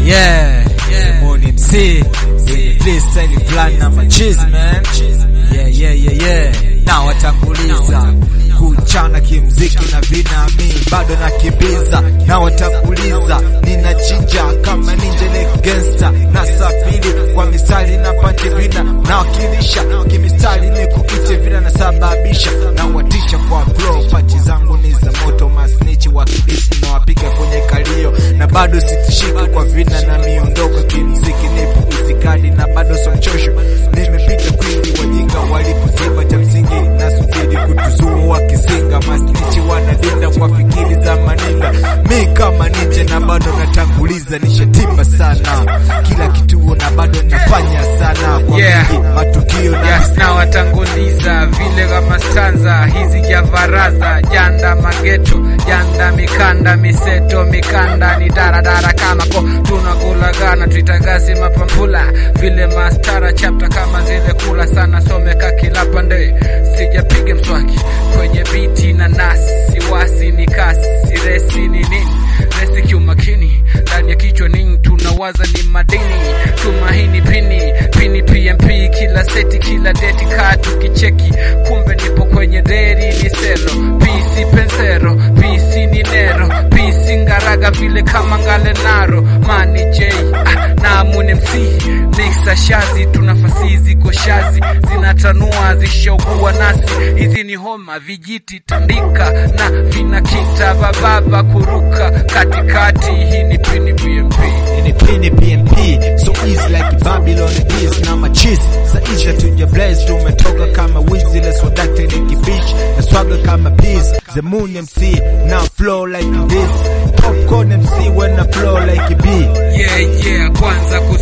Yeah, Simoni MC kwenye freestyle fulani na machizi man. Yeah, yeah, yeah, yeah. Na watanguliza kuchana kimziki na vinami bado nakimbiza na watanguliza ninachinja kama ninja like gangster na safiri kwa mistari na pande vina na wakilisha kimistari ni kuite vina na sababisha na watisha kwa flow pachi zangu ni za moto masnichi wa kibisi na wapiga kwenye kalio na bado sitishiki kwa vina na miondoko kimziki nipo itikadi na bado somchosho nimepita kwingi wajinga walipoziba cha msingi nasubiri kutuzua wakizinga masnichi wanadinda kwa fikiri za maninga mi kama nije na bado natanguliza nishatimba sana kila kituo na bado nafanya sana kwa Yeah. mingi matukio na Yes, na watanguliza vile kama stanza hizi javaraza janda mageto janda mikanda miseto mikanda ni daradara kama ko tunakulagana tuitagasi mapampula vile mastara chapta kama zile kula sana someka kila pande sijapiga mswaki kwenye biti na nasi siwasi ni kasi siresi ni nini resi kiumakini ndani ya kichwa nini tunawaza ni madini tumaini pini pini pmp kila seti kila deti kaa tukicheki kumbe nipo kwenye deri ni selo pisi pensero pisi ni nero pisi ngaraga vile kama ngale naro mani j ah, na mune mc mixa shazi tunafasi ziko shazi zinatanua zishaugua nasi hizi ni homa vijiti tandika na vinakita bababa kuruka katikati hii ni pini bmp ni pini PMP so easy like Babylon is na machizi saisha tuja blaze tumetoka kama wizi let's wadakte ni kibish na swaga kama peas the moon MC now flow like this popcorn MC when I flow like a bee yeah yeah kwanza